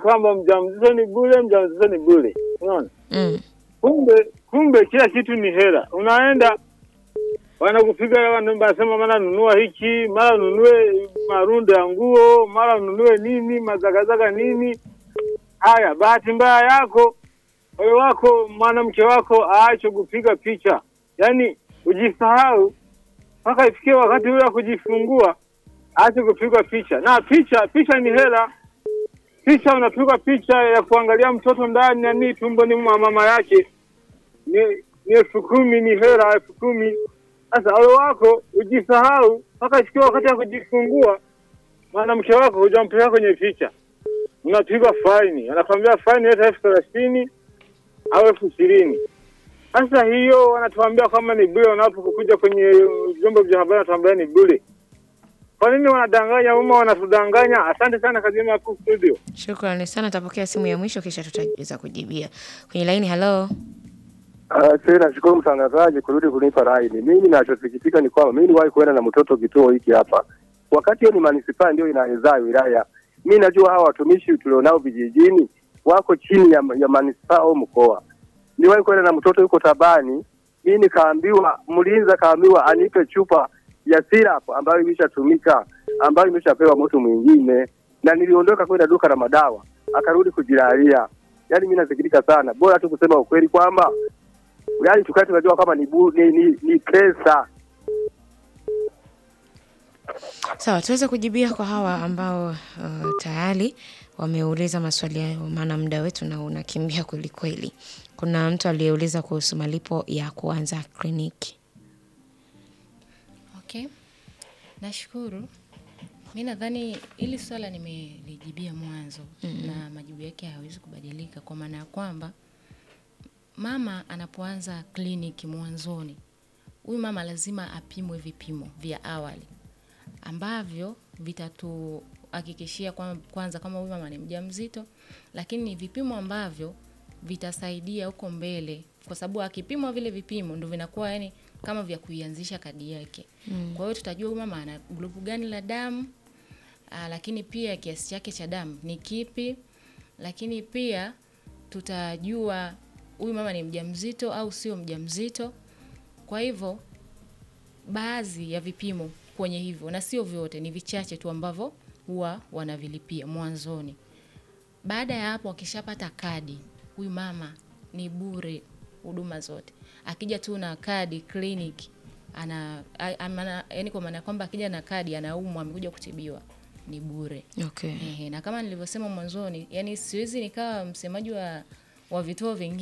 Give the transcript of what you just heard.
kwamba mjamzito ni bure, mjamzito ni bure. Unaona? Mm. Kumbe kumbe kila kitu ni hela. Unaenda wanakupiga wanasema mara nunua hiki, mara nunue marundo ya nguo, mara nunue nini, mazagazaga nini. Haya, bahati mbaya yako wewe wako mwanamke wako aache kupiga picha, yaani ujisahau mpaka ifikie wakati ule wa kujifungua, aache kupigwa picha. Na picha picha ni hela. Picha unapigwa picha ya kuangalia mtoto ndani ya nini tumboni mwa mama yake ni ni elfu kumi ni hela elfu kumi. Sasa ole wako ujisahau mpaka ifikie wakati wa kujifungua, mwanamke wako hujampeleka kwenye picha, unapigwa faini, anakwambia faini leta elfu thelathini au elfu ishirini. Sasa hiyo wanatuambia kwamba ni bure, wanapokuja kwenye vyombo vya habari wanatuambia ni bure. Kwa nini wanadanganya umma, wanatudanganya? Asante sana Kazima hapo studio. Shukrani sana, tapokea simu ya mwisho kisha tutaweza kujibia kwenye laini. Halo, Uh, tena nashukuru mtangazaji kurudi kunipa laini. Mimi ninachosikitika ni kwamba mimi niwahi kuenda na mtoto kituo hiki hapa, wakati hiyo ni manispaa ndio inaezaa wilaya. Mimi najua hawa watumishi tulionao vijijini wako chini ya, ya manispaa au mkoa. Niwahi kwenda na mtoto yuko tabani, mimi nikaambiwa, mlinzi akaambiwa anipe chupa ya syrup ambayo imeshatumika ambayo imeshapewa mtu mwingine, na niliondoka kwenda duka la madawa, akarudi kujilalia. Yaani mimi nasikitika sana, bora tu kusema ukweli kwamba yaani tukae tunajua kama ni, bu, ni, ni, ni pesa sawa, tuweze kujibia kwa hawa ambao uh, tayari wameuliza maswali yao, maana muda wetu na unakimbia kwelikweli. Kuna mtu aliyeuliza kuhusu malipo ya kuanza kliniki. Okay, nashukuru. Mi nadhani hili swala nimelijibia mwanzo na majibu yake hayawezi kubadilika, kwa maana ya kwamba mama anapoanza kliniki mwanzoni, huyu mama lazima apimwe vipimo vya awali ambavyo vitatuhakikishia kwa, kwanza kama huyu mama ni mjamzito, lakini ni vipimo ambavyo vitasaidia huko mbele, kwa sababu akipimwa vile vipimo ndo vinakuwa yani kama vya kuianzisha kadi yake. Kwa hiyo tutajua huyu mama ana grupu gani la damu, aa, lakini pia kiasi chake cha damu ni kipi, lakini pia tutajua huyu mama ni mjamzito au sio mjamzito. Kwa hivyo baadhi ya vipimo kwenye hivyo, na sio vyote, ni vichache tu ambavyo huwa wanavilipia mwanzoni. Baada ya hapo, akishapata kadi, huyu mama ni bure huduma zote. Akija tu na kadi kliniki, ana, a- amana, yani kwa maana ya kwamba akija na kadi anaumwa, amekuja kutibiwa, ni bure. Okay. Ehe, na kama nilivyosema mwanzoni, yani siwezi nikawa msemaji wa, wa vituo vingine